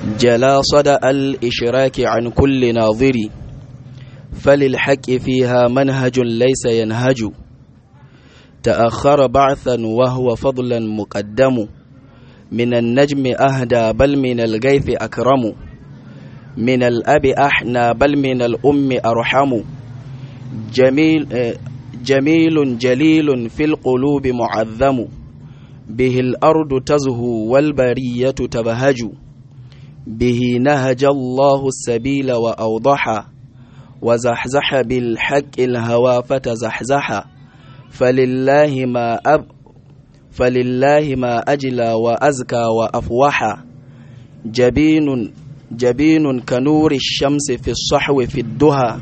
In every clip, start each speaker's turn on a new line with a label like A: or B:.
A: جلا صدأ الإشراك عن كل ناظر فللحق فيها منهج ليس ينهج تأخر بعثا وهو فضلا مقدم من النجم أهدى بل من الغيث أكرم من الأب أحنى بل من الأم أرحم جميل جميل جليل في القلوب معظم به الأرض تزهو والبرية تبهج به نهج الله السبيل وأوضح وزحزح بالحق الهوى فتزحزح فلله ما أب فلله ما أجلى وأزكى وأفوح جبين جبين كنور الشمس في الصحو في الدهى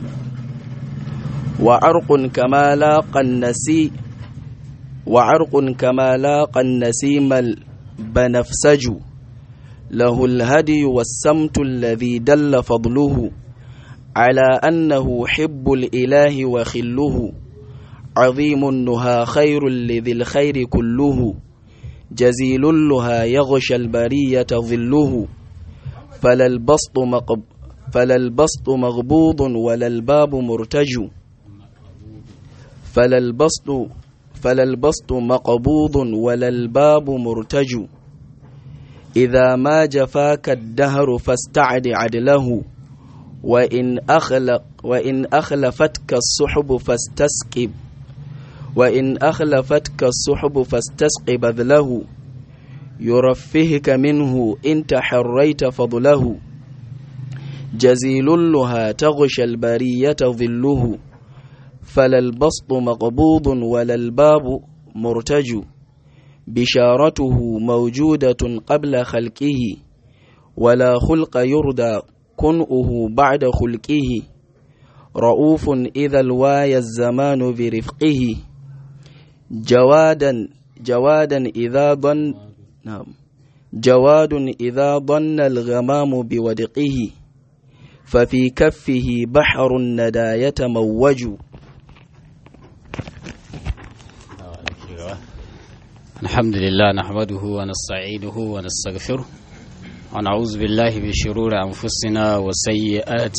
A: وعرق كما لاقى النسي وعرق كما لاقى النسيم البنفسج له الهدي والسمت الذي دل فضله على أنه حب الإله وخله عظيم النهى خير لذي الخير كله جزيل اللها يغشى البرية ظله فلا البسط, مقب فلا البسط مغبوض ولا الباب مرتج فلا البسط فلا البسط مقبوض ولا الباب مرتج إذا ما جفاك الدهر فاستعد عدله وإن أخلق وإن أخلفتك السحب فاستسقب وإن أخلفتك السحب فاستسق بذله يرفهك منه إن تحريت فضله جزيل لها تغشى البرية ظله فلا البسط مقبوض ولا الباب مرتج بشارته موجودة قبل خلقه ولا خلق يردى كنؤه بعد خلقه رؤوف إذا الواي الزمان برفقه جوادا جوادا إذا ضن نعم جواد إذا ضن الغمام بودقه ففي كفه بحر الندى يتموج
B: الحمد لله نحمده ونستعينه ونستغفره ونعوذ بالله من شرور أنفسنا وسيئات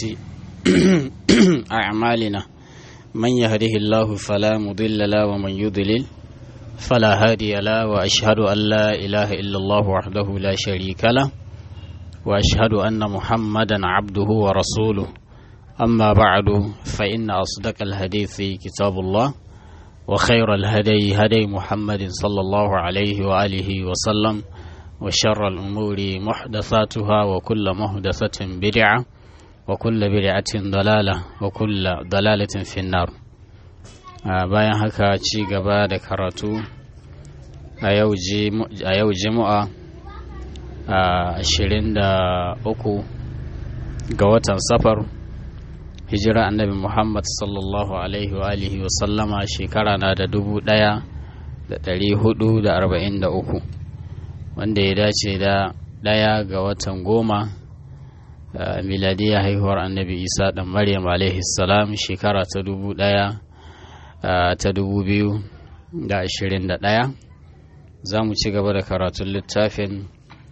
B: أعمالنا من يهده الله فلا مضل له ومن يضلل فلا هادي له وأشهد أن لا إله إلا الله وحده لا شريك له وأشهد أن محمدا عبده ورسوله أما بعد فإن أصدق الحديث كتاب الله وخير الهدي هدي محمد صلى الله عليه وآله وسلم وشر الأمور محدثاتها وكل محدثة بدعة وكل بدعة ضلالة وكل ضلالة في النار bayan haka ci gaba da karatu a yau jimu'a a ashirin da uku ga watan safar hijira annabi muhammad sallallahu alaihi wa alihi wa sallama shekara na da dubu daya da dari hudu da arba'in da uku wanda ya dace da daya ga watan goma miladiyya haihuwar annabi isa dan maryam alaihi salam shekara ta dubu daya ta dubu biyu da ashirin da daya za mu ci gaba da karatun littafin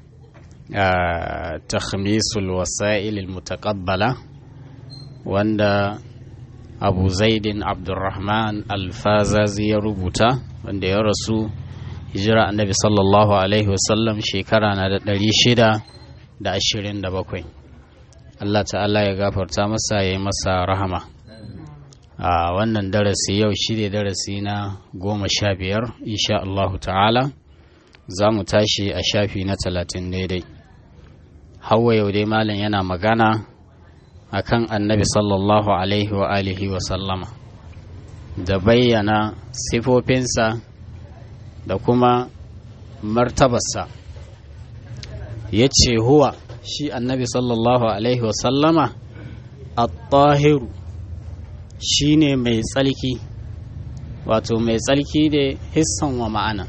B: takhmisul wasa'il mutaqabbala wanda abu zaidin abdurrahman alfazazi ya rubuta wanda ya rasu hijira annabi sallallahu alaihi wasallam shekara na da ɗari shida da ashirin da bakwai allah ta'ala ya gafarta masa ya yi masa rahama a wannan darasi yau shi ne darasi na goma sha biyar insha allahu ta'ala za mu tashi a shafi na talatin daidai hawa yau dai malam yana magana akan annabi sallallahu alaihi wa alihi wa sallama da bayyana sifofinsa da kuma martabarsa ya ce huwa shi annabi sallallahu alaihi wa sallama at-tahiru shi ne mai tsalki wato mai tsalki da hissan wa ma'ana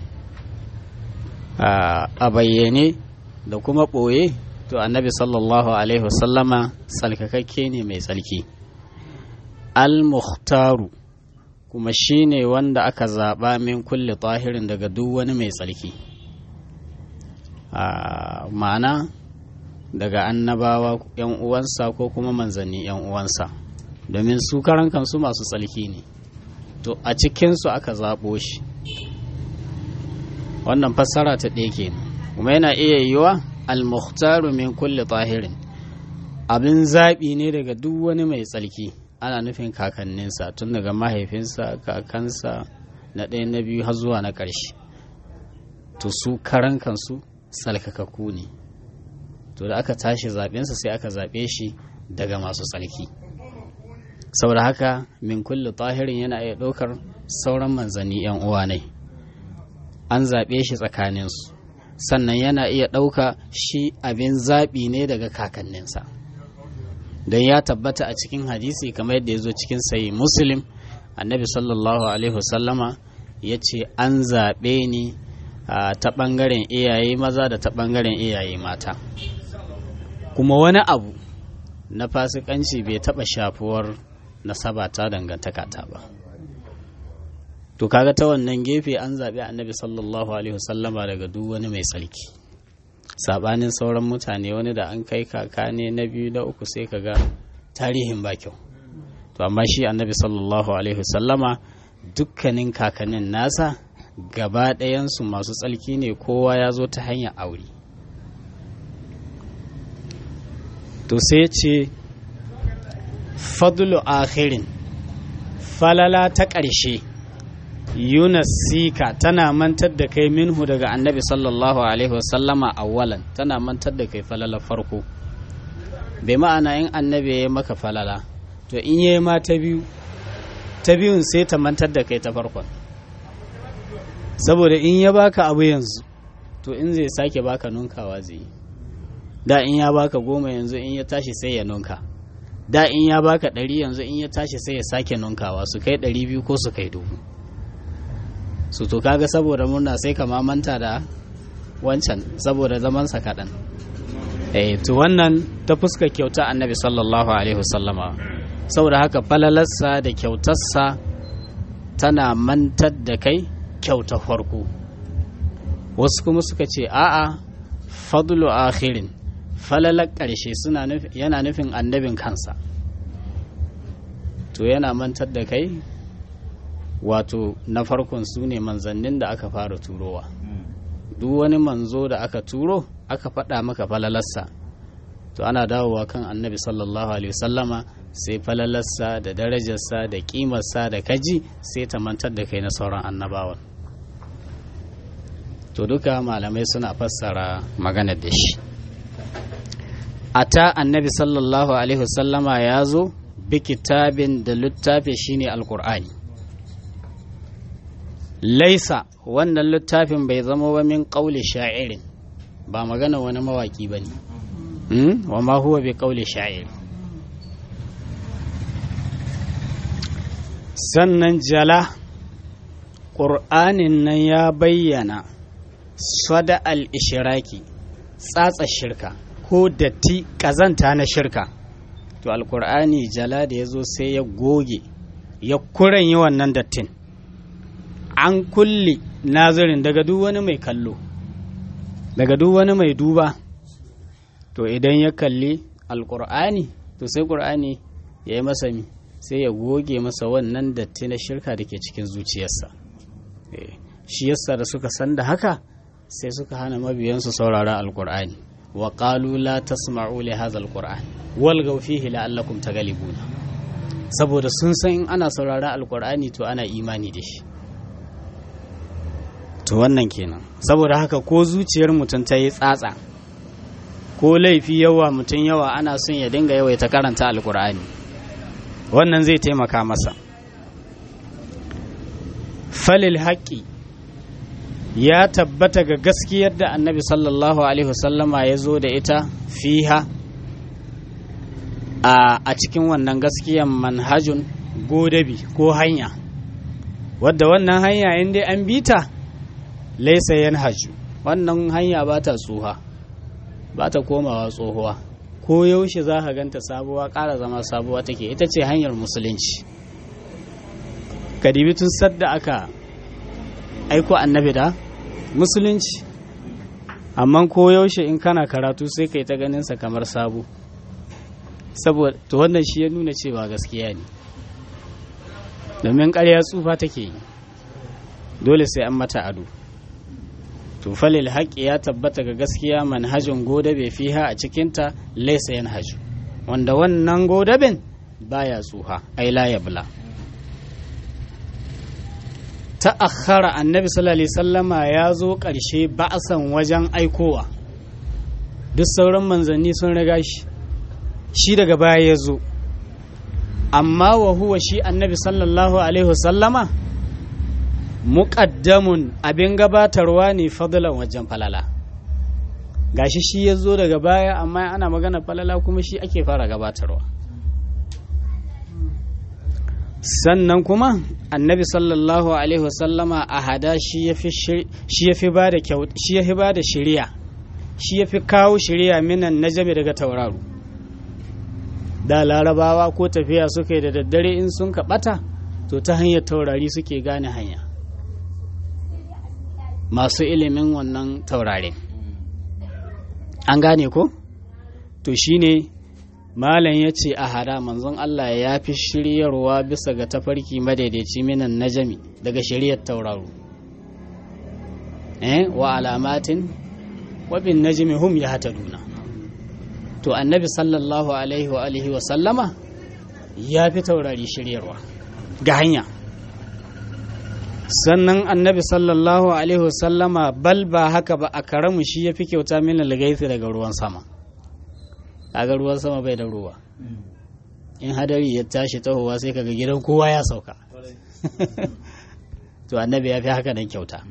B: a bayyane da kuma ɓoye to annabi sallallahu alaihi wasallama tsalkakakke ne mai tsalki al-mukhtaru kuma shi ne wanda aka zaɓa min kulle tahirin daga duk wani mai tsalki ma'ana daga annabawa yan uwansa ko kuma manzanni yan uwansa domin su karan kansu masu tsalki ne to a cikinsu aka zaɓo shi wannan fassara ta ɗaya kenan kuma yana iya yiwa al-mukhtaru min kulli tahirin abin zaɓi ne daga duk wani mai tsalki ana nufin kakanninsa tun daga mahaifinsa kakansa na ɗaya na biyu har zuwa na ƙarshe to su karan kansu salkakaku ne to da aka tashi zaɓensa sai aka zaɓe shi daga masu tsalki saboda haka min kulli tahirin yana iya ɗaukar sauran manzanni 'yan uwa ne an zaɓe shi tsakaninsu sannan yana iya ɗauka shi abin zaɓi ne daga kakanninsa don ya tabbata a cikin hadisi kamar yadda ya zo cikin sayi muslim annabi sallallahu alaihi wasallama ya ce an zaɓe ni ta ɓangaren iyaye maza da ta ɓangaren iyaye mata kuma wani abu na fasikanci bai taɓa shafuwar nasaba ta dangantaka ta ba to kaga ta wannan gefe an zaɓi annabi sallallahu alaihi wasallama daga duk wani mai tsarki sabanin sauran mutane wani da an kai kaka ne na biyu da uku sai kaga tarihin ba kyau to amma shi annabi sallallahu alaihi wasallama dukkanin kakannin nasa gaba ɗayansu masu tsalki ne kowa ya zo ta hanyar aure to sai ce fadlu akhirin falala ta ƙarshe yunasika tana mantar da kai minhu daga annabi sallallahu alaihi wasallama awwalan tana mantar da kai falala farko bai ma'ana in annabi ya maka falala to in yi ma ta biyu ta biyun sai ta mantar da kai ta farkon saboda in ya baka abu yanzu to in zai sake baka nunkawa zai yi da in ya baka goma yanzu in ya tashi sai ya nunka da in ya baka ɗari yanzu in ya tashi sai ya sake nunkawa su kai ɗari biyu ko su kai dubu su to kaga saboda murna sai ka manta da wancan saboda zamansa kaɗan eh to wannan ta fuska kyauta annabi sallallahu alaihi wasallama saboda haka falalarsa da kyautarsa tana mantar da kai kyauta farko wasu kuma suka ce a'a fadlu akhirin falalar ƙarshe suna yana nufin annabin kansa to yana mantar da kai wato na farkon su ne manzannin da aka fara turowa duk wani manzo da aka turo aka faɗa maka falalarsa to ana dawowa kan annabi sallallahu alaihi wasallama sai falalarsa da darajarsa da ƙimarsa da kaji sai ta mantar da kai na sauran annabawan to duka malamai suna fassara maganar da shi a ta annabi sallallahu alaihi wasallama ya zo bi kitabin da littafi shine alkur'ani laisa wannan littafin bai zama wa min ƙauli sha'irin ba magana wani mawaƙi ba ne wa ma huwa bi ƙauli sha'ir sannan jala ƙur'anin nan ya bayyana sada al-ishiraki tsatsa shirka ko datti ƙazanta na shirka to alƙur'ani jala da ya zo sai ya goge ya kuren yi wannan dattin an kulle nazirin daga duk wani mai kallo daga duk wani mai duba to idan ya kalli alkur'ani to sai ƙur'ani ya yi masa mi sai ya goge masa wannan datti na shirka da ke cikin zuciyarsa shi yasa da suka san da haka sai suka hana mabiyansu saurara alkur'ani wa qalu la tasma'u li hadha alqur'an walgaw fihi la'allakum taghlibuna saboda sun san in ana saurara alkur'ani to ana imani da shi to wannan kenan saboda haka ko zuciyar mutum ta yi tsatsa ko laifi yawa mutum yawa ana son ya dinga yawaita karanta alkur'ani wannan zai taimaka masa falil haƙƙi ya tabbata ga gaskiyar da annabi sallallahu alaihi wasallama ya zo da ita fiha a cikin wannan gaskiyan manhajun godabi ko hanya wadda wannan hanya in dai an bi ta laisa yanhaju wannan hanya ba ta tsuha ba ta komawa tsohuwa ko yaushe za ka ganta sabuwa ƙara zama sabuwa take ita ce hanyar musulunci kadibi tun sadda aka aiko annabi da musulunci amma ko yaushe in kana karatu sai kai ta ganin sa kamar sabo saboda to wannan shi ya nuna cewa gaskiya ne domin ƙarya tsufa take yi dole sai an mata ado to falil haƙƙi ya tabbata ga gaskiya manhajin godabe fiha a cikinta laisa yan haju wanda wannan godaben baya tsuha ai la yabla ta'akhara annabi sallallahu alaihi sallama ya zo ƙarshe ba'asan wajen aikowa duk sauran manzanni sun riga shi shi daga baya ya zo amma wa huwa shi annabi sallallahu alaihi wasallama muƙaddamun abin gabatarwa ne fadlan wajen falala gashi shi ya zo daga baya amma ana magana falala kuma shi ake fara gabatarwa sannan kuma annabi sallallahu alaihi wasallama a hada shi ya fi ba da shi ya fi ba da shiriya shi ya fi kawo shiriya minan najami daga tauraro da larabawa ko tafiya suka yi da daddare in sun kaɓata to ta hanyar taurari suke gane hanya masu ilimin wannan taurare an gane ko to shine malam ya ce a hada manzon Allah ya fi shiryarwa bisa ga tafarki madaidaici minan najami daga shiryar tauraro eh wa alamatin wa bin najmi hum yahtaduna to annabi sallallahu alaihi wa alihi wa sallama ya fi taurari shiryarwa ga hanya sannan annabi sallallahu alaihi wa sallama bal ba haka ba a karamu shi ya fi kyauta min lagaisi daga ruwan sama kaga ruwan sama bai da ruwa in hadari ya tashi tahowa sai kaga gidan kowa ya sauka to annabi ya fi haka nan kyauta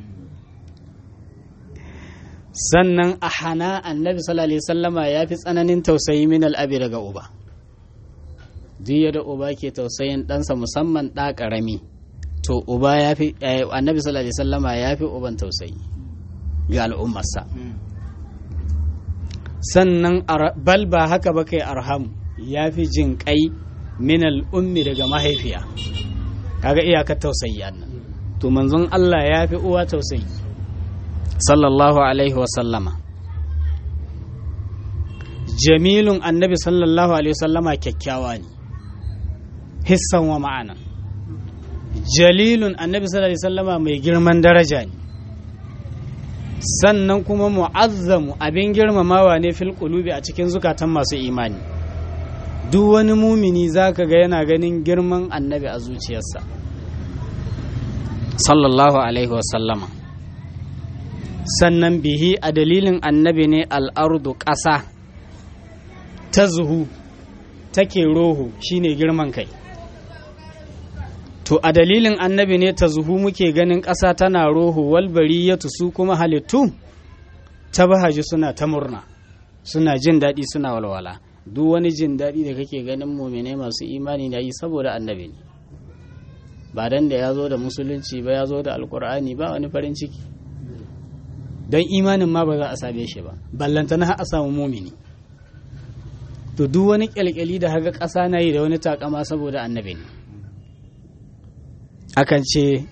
B: sannan a hana annabi sallallahu alaihi sallama ya fi tsananin tausayi min al'abi daga uba duk da uba ke tausayin ɗansa musamman ɗa ƙarami to uba ya fi annabi sallallahu alaihi sallama ya fi uban tausayi ga al'ummarsa sannan bal ba haka ba kai arham ya fi jin kai min al'ummi daga mahaifiya kaga iyakar tausayi annan to manzon Allah ya fi uwa tausayi sallallahu alaihi wasallama jamilun annabi sallallahu alaihi wasallama kyakkyawa ne hissan wa ma'ana jalilun annabi sallallahu alaihi wasallama mai girman daraja ne sannan kuma mu'azzamu abin girmamawa ne fil qulubi a cikin zukatan masu imani duk wani mumini zaka ga yana ganin girman annabi a zuciyarsa sallallahu alaihi wasallama sannan bihi a dalilin annabi ne al'ardu ƙasa ta zuhu take roho shine girman kai to a dalilin annabi ne ta zuhu muke ganin ƙasa tana roho walbari ya su kuma halittu ta bahaji suna ta murna suna jin daɗi suna walwala duk wani jin daɗi da kake ganin mumine masu imani na yi saboda annabi ne ba dan da ya zo da musulunci ba ya zo da alkur'ani ba wani farin ciki don imanin ma ba za a same shi ba ballantana har a samu mumini to duk wani kyalkyali da haka ƙasa na yi da wani takama saboda annabi ne akan ce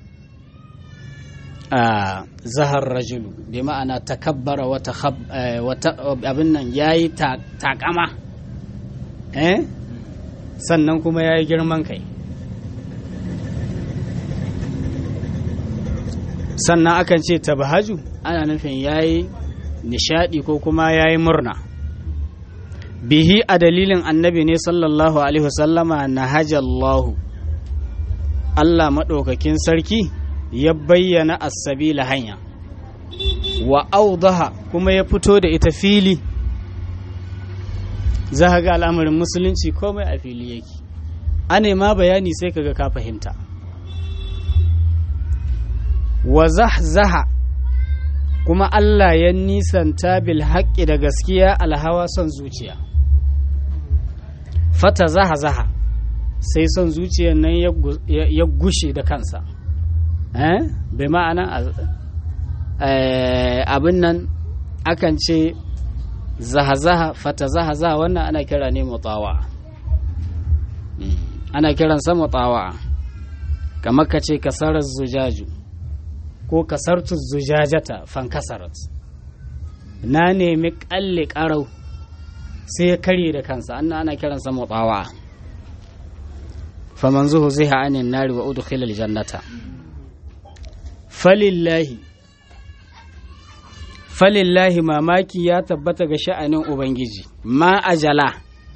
B: a zahar rajulu bi ma'ana takabbara wata abin nan ya yi takama sannan kuma ya yi girman kai sannan akan ce tabahaju ana nufin ya yi nishadi ko kuma ya yi murna bihi a dalilin annabi ne sallallahu alaihi wasallama na hajjallahu Allah maɗaukakin sarki ya bayyana asabila hanya wa audaha kuma ya fito da ita fili za ga al'amarin musulunci komai a fili yake ane ma bayani sai kaga ka fahimta wa zahzaha kuma Allah ya nisanta bil haƙƙi da gaskiya alhawa son zuciya fata zaha zaha sai son zuciyar nan ya gushe da kansa bai ma'ana abin nan akan ce zaha-zaha fata zaha-zaha wannan ana kira ne mutawa ana kiransa mutawa kamar ka ce kasarar zujaju ko kasartu zujajata fankasarat na nemi kalle karau sai ya karye da kansa an ana kiransa mutawa faman zuhu zai ha'anin nari wa udkhilal jannata falillahi falillahi mamaki ya tabbata ga sha'anin ubangiji ma ajala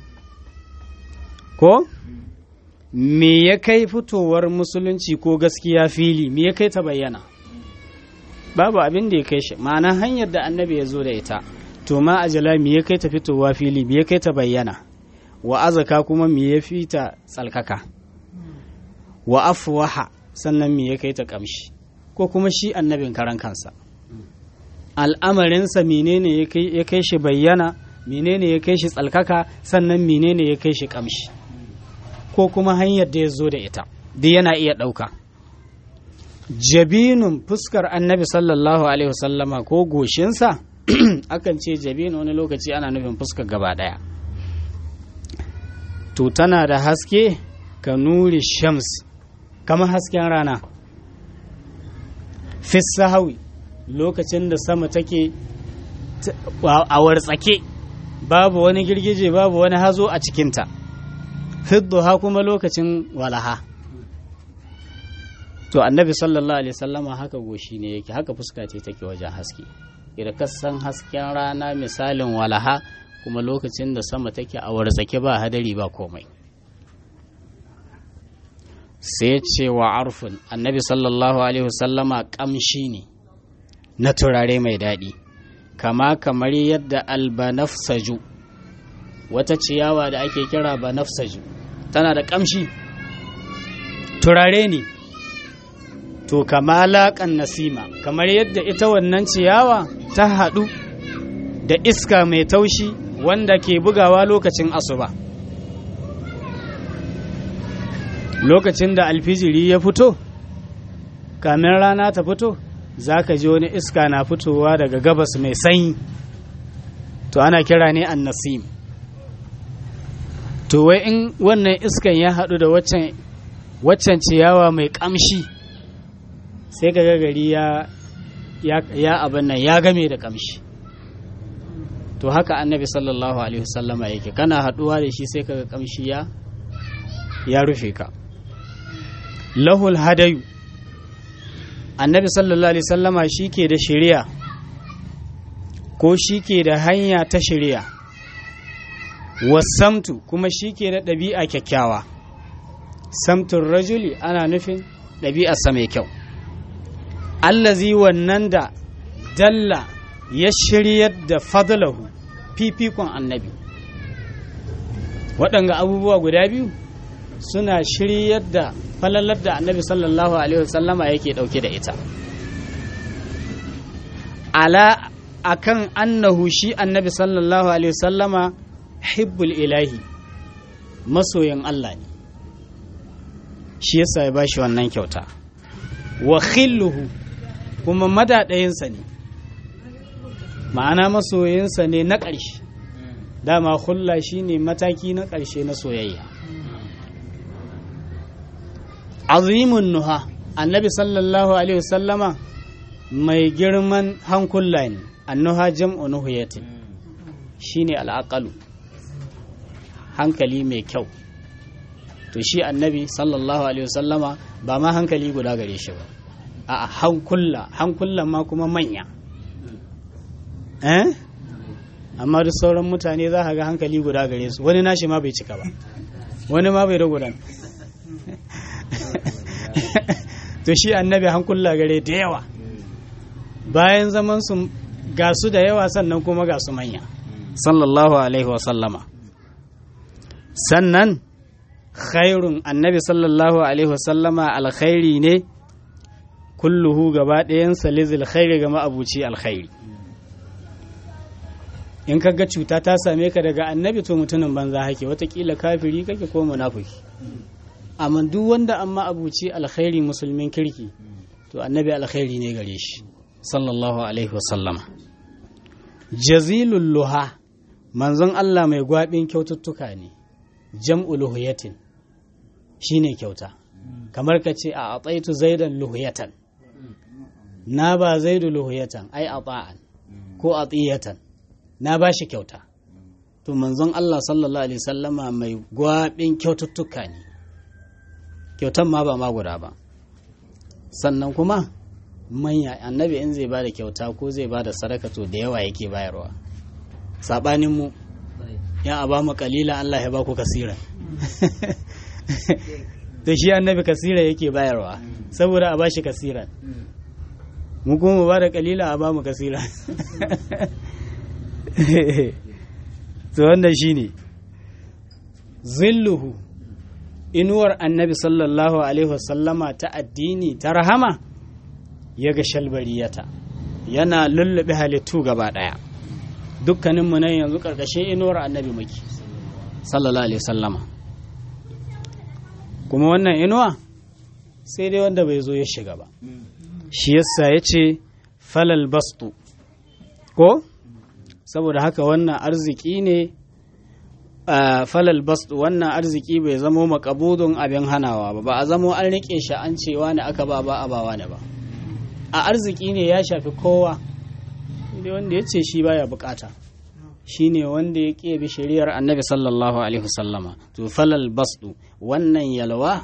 B: ko me ya kai fitowar musulunci ko gaskiya fili me ya kai ta bayyana babu abin da ya kai shi ma'ana hanyar da annabi ya zo da ita to ma ajala me ya kai ta fitowa fili me ya kai ta bayyana wa azaka kuma me ya fi ta tsalkaka wa afwaha sannan me ya kai ta kamshi ko kuma shi annabin karan kansa al'amarinsa menene ya kai shi bayyana menene ya kai shi tsalkaka sannan menene ya kai shi kamshi ko kuma hanyar da ya zo da ita duk yana iya ɗauka jabinun fuskar annabi sallallahu alaihi wasallama ko goshinsa akan ce jabin wani lokaci ana nufin fuskar gaba ɗaya to tana da haske ka nuri shams kama hasken rana fissahawi lokacin da sama take a wartsake babu wani girgije babu wani hazo a cikinta fidduha kuma lokacin walaha to annabi sallallahu alaihi sallama haka goshi ne yake haka fuska ce take wajen haske idan ka san hasken rana misalin walaha kuma lokacin da sama take a wartsake ba hadari ba komai sai ce wa arfin annabi sallallahu alaihi wasallama kamshi ne na turare mai daɗi kama kamar yadda albanafsaju wata ciyawa da ake kira banafsaju tana da kamshi turare ne to kama laƙan nasima kamar yadda ita wannan ciyawa ta haɗu da iska mai taushi wanda ke bugawa lokacin asuba lokacin da alfijiri ya fito kamin rana ta fito za ka ji wani iska na fitowa daga gabas mai sanyi to ana kira ne an nasim to wai in wannan iskan ya haɗu da waccan ciyawa mai ƙamshi sai ka gari ya ya abin nan ya game da ƙamshi to haka annabi sallallahu alaihi wasallama yake kana haɗuwa da shi sai ka ga ƙamshi ya ya rufe ka lahul hadayu annabi sallallahu alaihi sallama shi ke da shari'a ko shi ke da hanya ta shari'a wasamtu kuma shi ke da ɗabi'a kyakkyawa samtun rajuli ana nufin ɗabi'arsa mai kyau allazi wannan da dalla ya shiryar da fadlahu fifikon annabi waɗanga abubuwa guda biyu suna shiryar da falalar da annabi sallallahu alaihi wasallama yake dauke da ita ala akan annahu shi annabi sallallahu alaihi wasallama hibbul ilahi masoyin Allah ne shi yasa ya bashi wannan kyauta wa khilluhu kuma madadayinsa ne ma'ana masoyinsa ne na ƙarshe dama hulla shine mataki na ƙarshe na soyayya azimun nuha annabi sallallahu alaihi wasallama mai girman hankula ne annuha jam'u nuhiyatin shine al'aqalu hankali mai kyau to shi annabi sallallahu alaihi wasallama ba ma hankali guda gare shi ba a hankula hankulan ma kuma manya eh amma duk sauran mutane za ka ga hankali guda gare su wani nashi ma bai cika ba wani ma bai da gudan to shi annabi hankula gare da yawa bayan zaman su ga su da yawa sannan kuma ga su manya sallallahu alaihi wasallama sannan khairun annabi sallallahu alaihi wasallama alkhairi ne kulluhu gaba ɗayansa lizil khairi ga ma'abuci alkhairi in ka ga cuta ta same ka daga annabi to mutumin banza hake watakila kafiri kake ko munafiki amma duk wanda an ma'abuci alkhairi musulmin kirki to annabi alkhairi ne gare shi sallallahu alaihi wasallama jazilul luha manzon Allah mai gwabin kyaututtuka ne jam'u luhuyatin shine kyauta kamar ka ce a ataitu zaidan luhuyatan na ba zaidu luhuyatan ai ata'an ko atiyatan na bashi kyauta to manzon Allah sallallahu alaihi sallama mai gwabin kyaututtuka ne kyautan ma ba ma guda ba sannan kuma manya annabi in zai bada kyauta ko zai bada sadaka to da yawa yake bayarwa sabanin mu ya a ba mu kalila Allah ya ba ku kasira to shi annabi kasira yake bayarwa saboda a bashi kasira mu kuma mu bada kalila a ba mu kasira to wannan shine zilluhu inuwar annabi sallallahu alaihi wasallama ta addini ta rahama ya ga shalbariyata yana lullube halittu gaba daya dukkaninmu nan yanzu karkashin inuwar annabi muke sallallahu alaihi wasallama kuma wannan inuwa sai dai wanda bai zo ya shiga ba shi yasa ya ce falal bastu ko saboda haka wannan arziki ne falal bastu wannan arziki bai zamo makabudun abin hanawa ba ba a zamo an rike shi an cewa ne aka ba ba a bawa ne ba a arziki ne ya shafi kowa dai wanda ya ce shi baya bukata shi ne wanda ya ƙebi shari'ar annabi sallallahu alaihi wasallama to falal bastu wannan yalwa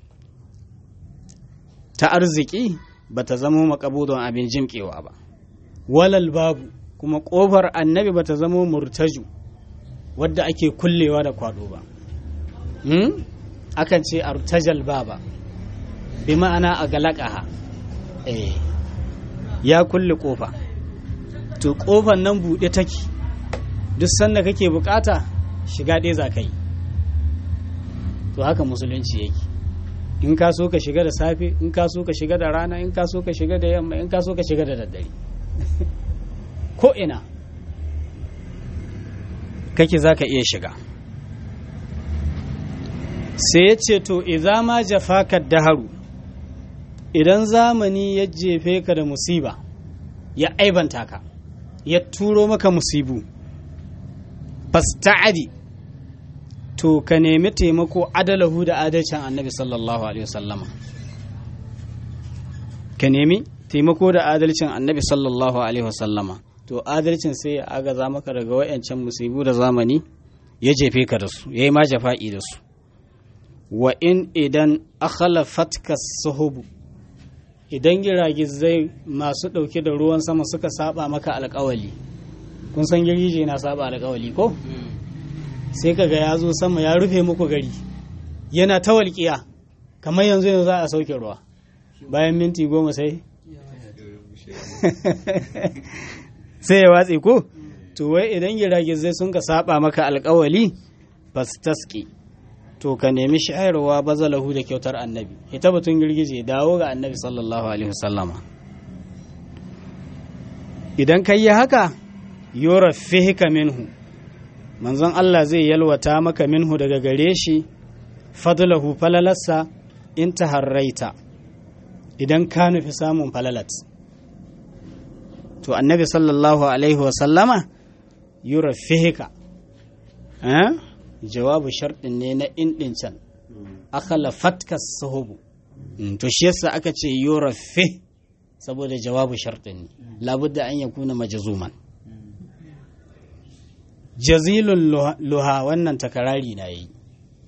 B: ta arziki ba ta zamo makabudun abin jimkewa ba walal babu kuma ƙofar annabi ba ta zamo murtaju wadda ake kullewa da kwado ba hmm? akan ce artajal baba bi ma'ana a galakaha eh ya kulle ƙofa to ƙofar nan buɗe take duk sanda kake bukata shiga ɗaya za ka yi to haka musulunci yake in ka so ka shiga da safe in ka so ka shiga da rana in ka so ka shiga da yamma in ka so ka shiga da daddare ko ina kake za ka iya shiga sai ya ce to idza ma jafaka daharu idan zamani ya jefe ka da musiba ya aibanta ka ya turo maka musibu fasta'adi to ka nemi taimako adalahu da adalcin annabi sallallahu alaihi wasallama ka nemi taimako da adalcin annabi sallallahu alaihi wasallama to adalcin sai ya agaza maka daga wayancan musibu da zamani ya jefe ka da su yayi ma jafa'i da su wa in idan akhalafatka suhubu idan giragizai masu ɗauke da ruwan sama suka saba maka alƙawali kun san girgije na saba alƙawali ko sai kaga ya zo sama ya rufe muku gari yana ta walƙiya kamar yanzu yanzu za a sauke ruwa bayan minti goma sai sai ya watse ko to wai idan giragizai sun ka saba maka alƙawali taski to ka nemi shayarwa bazalahu da kyautar annabi ita batun girgije dawo ga annabi sallallahu alaihi wasallama idan ka yi haka yora fihika minhu manzon Allah zai yalwata maka minhu daga gare shi fadlahu falalarsa in ta harraita idan ka nufi samun falalat to annabi sallallahu alaihi wasallama yura fihika jawabu sharɗin ne na indin can akala fatka sahubu to shi yasa aka ce yura fih saboda jawabu sharɗin ne labudda an yakuna majazuman jazilun luha wannan takarari na yi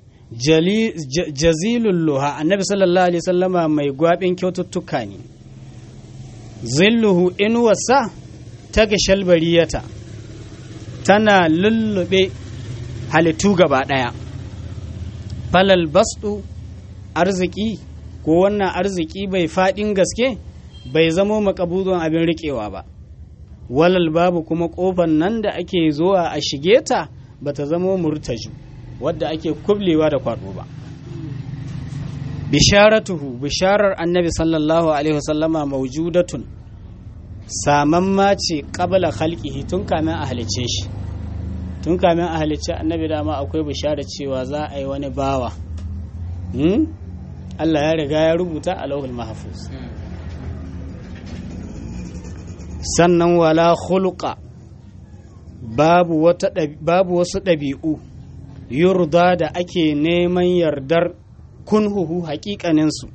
B: jazilun luha annabi sallallahu alaihi sallama mai gwabin kyaututtuka ne zilluhu inuwarsa ta ga shalbariyata tana lullube halittu gaba ɗaya falal bastu arziki ko wannan arziki bai faɗin gaske bai zamo makabudon abin riƙewa ba walal babu kuma kofar nan da ake zuwa a shige ta ba ta zama murtaju wadda ake kublewa da kwaɗo ba bisharatuhu bisharar annabi sallallahu alaihi wasallama maujudatun samamma ce qabla khalqihi tun kamin a halice shi tun kamin a halice annabi dama akwai bishara cewa za a yi wani bawa Allah ya riga ya rubuta a lauhul mahfuz sannan wala khuluqa babu wata babu wasu ɗabi'u yurda da ake neman yardar kunhuhu haƙiƙaninsu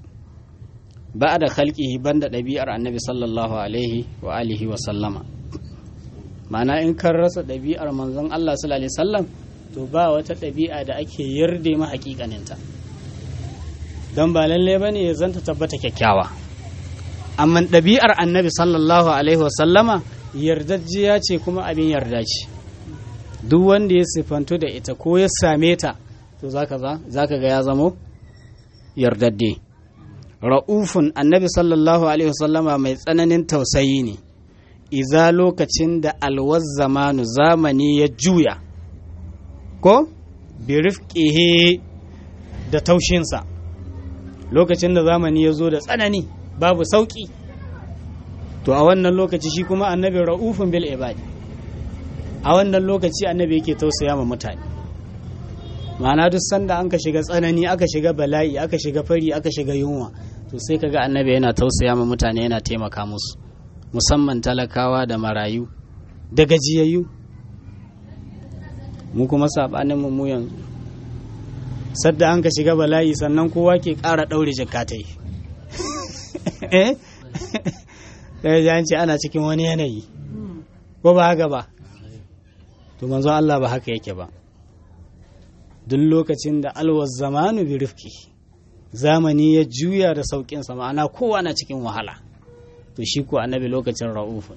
B: ba da khalqihi banda ɗabi'ar annabi sallallahu alaihi wa alihi wa sallama ma'ana in kan rasa ɗabi'ar manzon Allah sallallahu alaihi wasallam to ba wata ɗabi'a da ake yarda ma hakikaninta don ba lalle bane ya zanta tabbata kyakkyawa amma ɗabi'ar annabi sallallahu alaihi wasallama yardajjiya ce kuma abin yarda ce duk wanda ya sifantu da ita ko ya same ta to zaka ga ya zamo yardadde ra'ufun annabi sallallahu alaihi wasallama mai tsananin tausayi ne iza lokacin da alwaz zamanu zamani ya juya ko birifƙihe da taushinsa lokacin da zamani ya zo da tsanani babu sauƙi to a wannan lokaci shi kuma annabi ra'ufun bil ibadi a wannan lokaci annabi yake tausaya ma mutane ma'ana duk sanda an ka shiga tsanani aka shiga bala'i aka shiga fari aka shiga yunwa to sai kaga annabi yana tausaya ma mutane yana taimaka musu musamman talakawa da marayu da gajiyayyu mu kuma sabanin mu mu yanzu sadda an ka shiga bala'i sannan kowa ke ƙara ɗaure jakatai eh an ce ana cikin wani yanayi ko ba haka ba to manzo Allah ba haka yake ba duk lokacin da alwaz zamanu bi rifki zamani ya juya da sauƙinsa ma'ana kowa na cikin wahala to shi ko annabi lokacin ra'ufun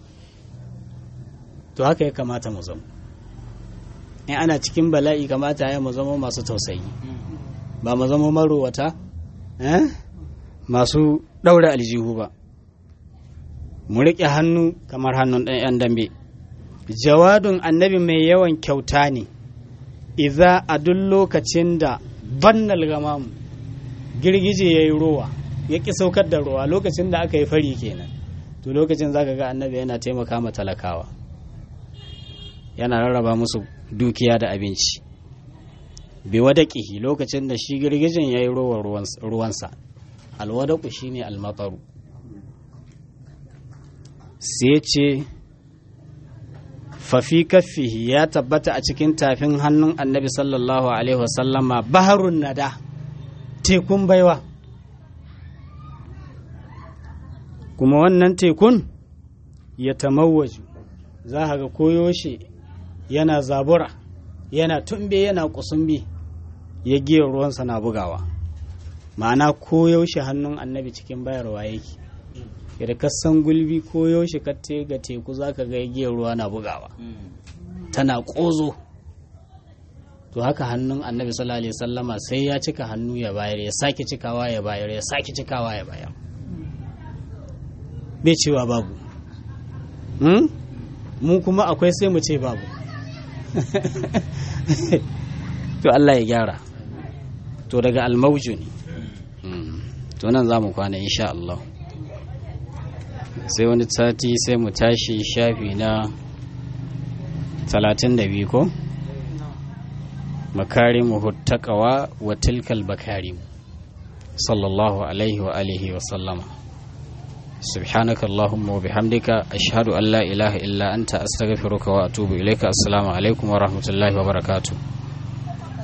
B: to haka ya kamata mu zama in ana cikin bala'i kamata ya mu zama masu tausayi ba mu zama marowata masu ɗaure aljihu ba mu riƙe hannu kamar hannun ɗan 'yan dambe jawadun annabi mai yawan kyauta ne iza a duk lokacin da bannal gamamu girgije ya yi ruwa ya ƙi saukar da ruwa lokacin da aka yi fari kenan to lokacin za ka ga annabi yana taimaka ma talakawa yana rarraba musu dukiya da abinci bi wadaƙihi lokacin da shi girgijin ya yi ruwa ruwansa alwadaƙu shi ne almafaru sai ce fafi kaffihi ya tabbata a cikin tafin hannun annabi sallallahu alaihi wasallama baharun nada tekun baiwa kuma wannan tekun ya tamawwaju za ga koyoshe yana zabura yana tumbe yana kusumbi ya giya ruwansa na bugawa ma'ana koyaushe hannun annabi cikin bayarwa yake da kasan gulbi koyaushe ka ga teku za ka ga giyar ruwa na bugawa tana ƙozo to haka hannun annabi sallallahu alaihi sallama sai ya cika hannu ya bayar ya sake cikawa ya bayar ya sake cikawa ya bayar bai cewa babu mu kuma akwai sai mu ce babu to Allah ya gyara to daga almauju ne to nan za mu kwana insha Allah sai wani sati sai mu tashi shafi na 32 ko makarimu huttakawa wa tilkal bakarim sallallahu alaihi wa alihi wa sallama سبحانك اللهم وبحمدك أشهد أن لا إله إلا أنت أستغفرك وأتوب إليك السلام عليكم ورحمة الله وبركاته